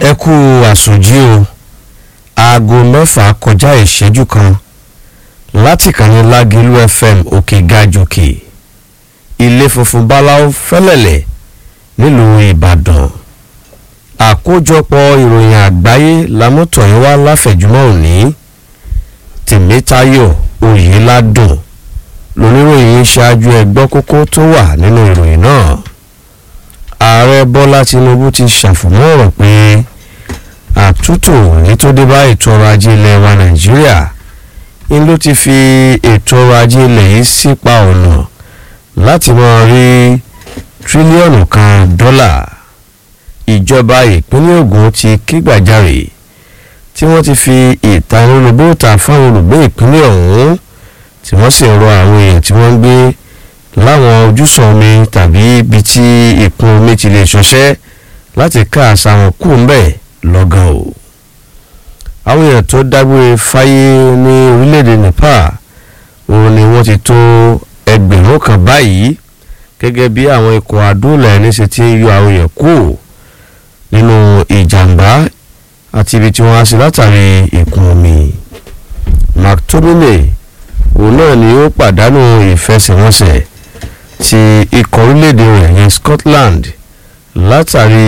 ẹ kú àsùnjí o aago mẹ́fà kọjá ìṣẹ́jú kan láti kàní lágìlú fm òkè gàjòkè ilé funfun báláwo fẹ́lẹ̀lẹ̀ nílùú ìbàdàn àkójọpọ̀ ìròyìn àgbáyé lámútọ̀yìn wá láfẹ̀júmọ́ òní tèmítayọ̀ oyèládùn lóníròyìn ṣáájú ẹgbọ́ kókó tó wà nínú ìròyìn náà ààrẹ bọ́lá tinubu ti ṣàfùmọ́ ọ̀rọ̀ pé àtúntò èyí tó dé bá ètò ọrọ̀ ajé ilẹ̀ wa nàìjíríà ń ló ti fi ètò ọrọ̀ ajé ilẹ̀ yìí sípa ọ̀nà láti máa rí tírílíọ̀nù kan dọ́là ìjọba ìpínlẹ̀ Ògùn ti kígbàjarè tí wọ́n ti fi ìtanilólobó ta fáwọn olùgbé ìpínlẹ̀ ọ̀hún tí wọ́n sì ń rọ àwọn èèyàn tí wọ́n ń gbé láwọn ojúsàn omi tàbí ibi tí ìkún omi ti lè ṣọṣẹ́ láti ká àṣà wọn kú ńbẹ̀ lọ́gán o. àwọn èèyàn tó dágbére fáyé ní orílẹ̀-èdè Nepal òun ni wọ́n ti tó ẹgbẹ̀rún kan báyìí gẹ́gẹ́ bí àwọn ikọ̀ àdúrà ẹni ṣe ti ń yọ àwọn èèyàn kú nínú ìjàmbá àti ibi tí wọ́n á sí látàrí ìkún omi. McTominay òun náà ni ó pàdánù ìfẹsẹ̀wọnsẹ̀ ti ikọ̀ orílẹ̀-èdè rẹ̀ ní Scotland látàrí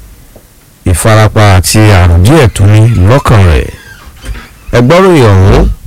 ìfarapa àti àrùn díẹ̀ tó ní lọ́kàn rẹ̀ ẹgbọ́ròyìn ọ̀hún